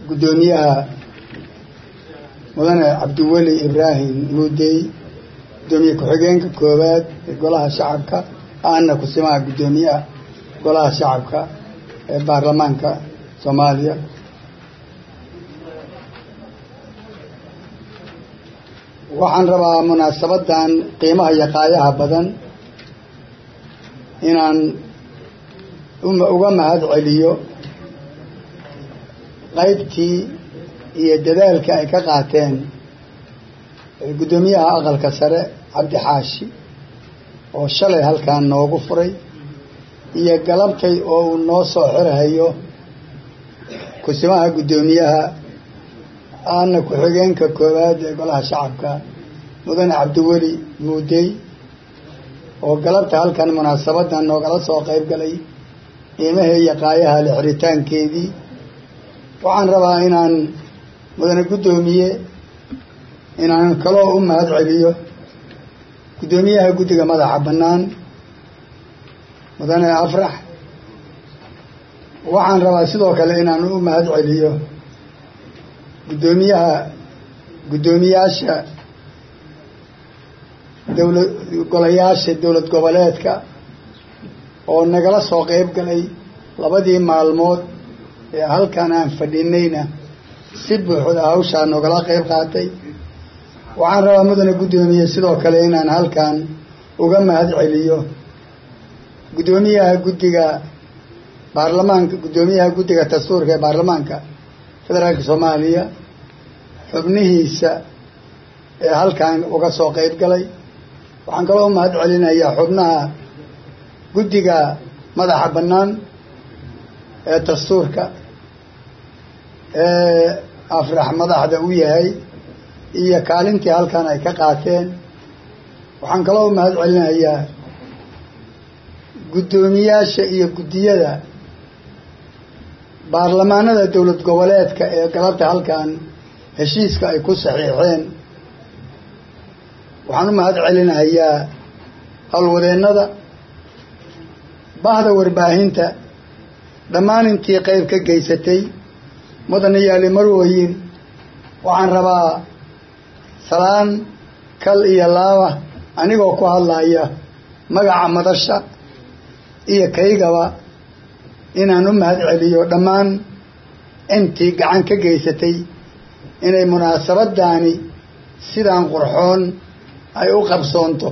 guddoomiyaha mudane cabdiweli ibraahim muudey guddoomiye ku-xigeenka koowaad ee golaha shacabka aana kusimaha guddoomiyaha golaha shacabka ee baarlamaanka soomaaliya waxaan rabaa munaasabadan qiimaha iyo qaayaha badan inaan uga mahad celiyo qaybtii iyo dadaalkii ay ka qaateen guddoomiyaha aqalka sare cabdi xaashi oo shalay halkan noogu furay iyo galabtay oo uu noo soo xirhayo kusimaha guddoomiyaha aana ku-xigeenka koowaad ee golaha shacabka mudane cabdiweli muudey oo galabta halkan munaasabadan noogala soo qayb galay qiimaha iyo qaayaha le xiritaankeedii waxaan rabaa inaan mudane guddoomiye inaan kaloo u mahad celiyo guddoomiyaha guddiga madaxa bannaan mudane afrax waxaan rabaa sidoo kale inaan u mahad celiyo guddoomiyaha guddoomiyaasha dowla golayaasha dowlad goboleedka oo nagala soo qayb galay labadii maalmood ee halkan aan fadhinayna si buuxda hawshaa nogala qayb qaatay waxaan rabaa mudane guddoomiye sidoo kale inaan halkan uga mahad celiyo guddoomiyaha guddiga baarlamaanka guddoomiyaha guddiga dastuurka ee baarlamaanka federaalka soomaaliya xubnihiisa ee halkan uga soo qayb galay waxaan kaloo mahad celinayaa xubnaha guddiga madaxa bannaan ee dastuurka ee afrax madaxda u yahay iyo kaalintii halkan ay ka qaateen waxaan kaloo mahad celinayaa guddoomiyaasha iyo guddiyada baarlamaanada dowlad goboleedka ee galabta halkan heshiiska ay ku saxiixeen waxaan u mahad celinayaa howlwadeennada bahda warbaahinta dhammaan intii qayb ka geysatay mudane yaali marwooyin waxaan rabaa salaan kal iyo laaba anigoo ku hadlaya magaca madasha iyo kaygaba inaan u mahad celiyo dhammaan intii gacan ka geysatay inay munaasabadaani sidaan qurxoon ay u qabsoonto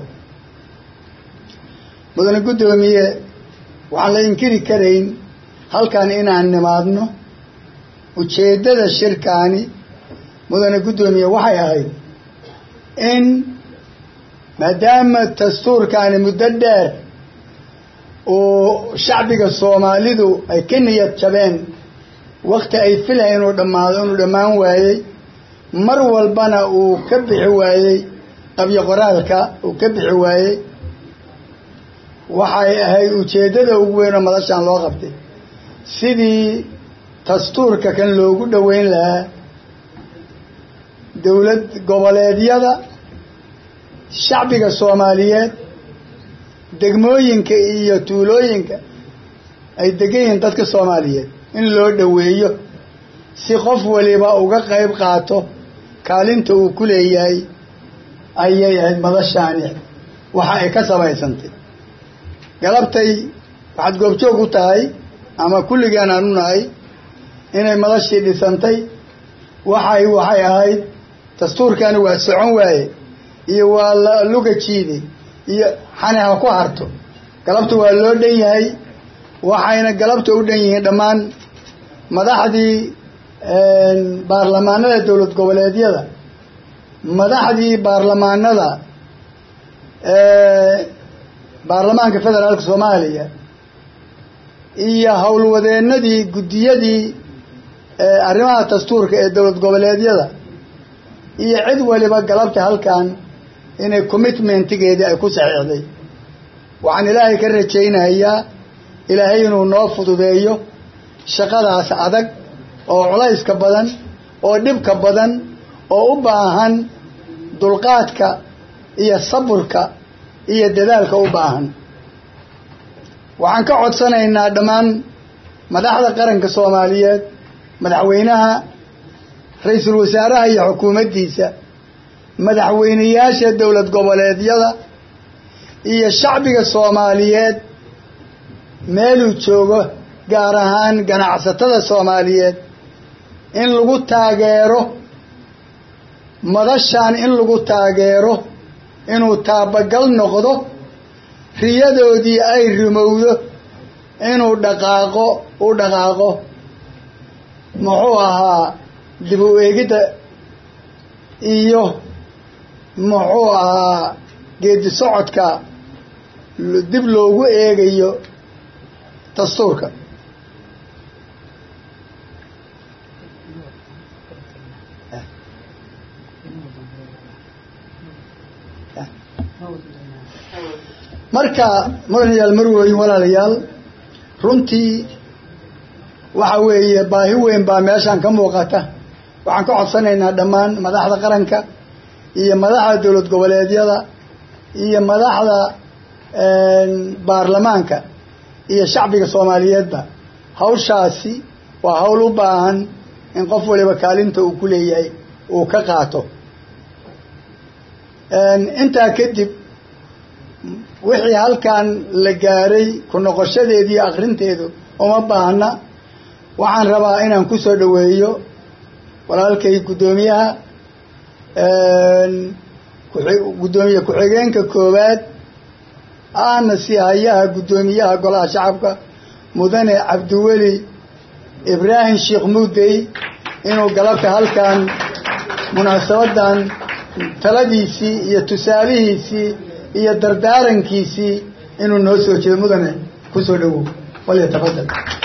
mudane guddoomiye waxaan la inkiri karayn halkan inaan nimaadno ujeeddada shirkaani mudane guddoomiye waxay ahayd in maadaama dastuurkaani muddo dheer oo shacbiga soomaalidu ay ka niyad jabeen wakti ay filayn inuu dhammaado inuu dhammaan waayey mar walbana uu ka bixi waayey qabyo qoraalka uu ka bixi waayey waxay ahayd ujeeddada ugu weyn oo madashaan loo qabtay sidii dastuurka kan loogu dhoweyn lahaa dowlad goboleedyada shacbiga soomaaliyeed degmooyinka iyo tuulooyinka ay degan yihiin dadka soomaaliyeed in loo dhoweeyo si qof waliba uga qayb qaato kaalinta uu ku leeyahay ayay ahayd madashaani waxa ay ka samaysantay galabtay waxaad goobjoog u tahay ama kulligeen aan u nahay inay madashii dhisantay waxay waxay ahayd dastuurkani waa socon waaye iyo waa la luga jiiday iyo xani ha ku harto galabta waa loo dhan yahay waxayna galabta u dhan yihiin dhammaan madaxdii baarlamaanada dowlad goboleedyada madaxdii baarlamaanada baarlamaanka federaalka soomaaliya iyo howlwadeenadii guddiyadii arrimaha dastuurka ee dowlad goboleedyada iyo cid waliba galabta halkan inay commitmentigeedii ay ku saxiixday waxaan ilaahay ka rajaynayaa ilaahay inuu noo fududeeyo shaqadaas adag oo culayska badan oo dhibka badan oo u baahan dulqaadka iyo saburka iyo dadaalka u baahan waxaan ka codsanaynaa dhammaan madaxda qaranka soomaaliyeed madaxweynaha ra-iisul wasaaraha iyo xukuumaddiisa madaxweyneyaasha dowlad goboleedyada iyo shacbiga soomaaliyeed meeluu joogo gaar ahaan ganacsatada soomaaliyeed in lagu taageero madashaan in lagu taageero inuu taabagal noqdo riyadoodii ay rumowdo inuu dhaqaaqo u dhaqaaqo muxuu ahaa dib u eegidda iyo muxuu ahaa geedi socodka dib loogu eegayo dastuurka marka mudanayaal marweyn walaalayaal runtii waxa weeye baahi weyn baa meeshaan ka muuqata waxaan ka codsanaynaa dhammaan madaxda qaranka iyo madaxda dowlad goboleedyada iyo madaxda baarlamaanka iyo shacbiga soomaaliyeedba hawshaasi waa hawl u baahan in qof waliba kaalinta uu ku leeyahay uu ka qaato intaa kadib wixii halkan la gaaray ku noqoshadeediiyo akrinteedu uma baahna waxaan rabaa inaan ku soo dhoweeyo walaalkay guddoomiyaha guddoomiye ku-xigeenka koowaad ahna si hayaha guddoomiyaha golaha shacabka mudane cabdiweli ibraahim sheekh muudey inuu galabta halkan munaasabadan taladiisii iyo tusaalihiisii iyo dardaarankiisii inuu noo soo jeedo mudane ku soo dhowow walyatafadal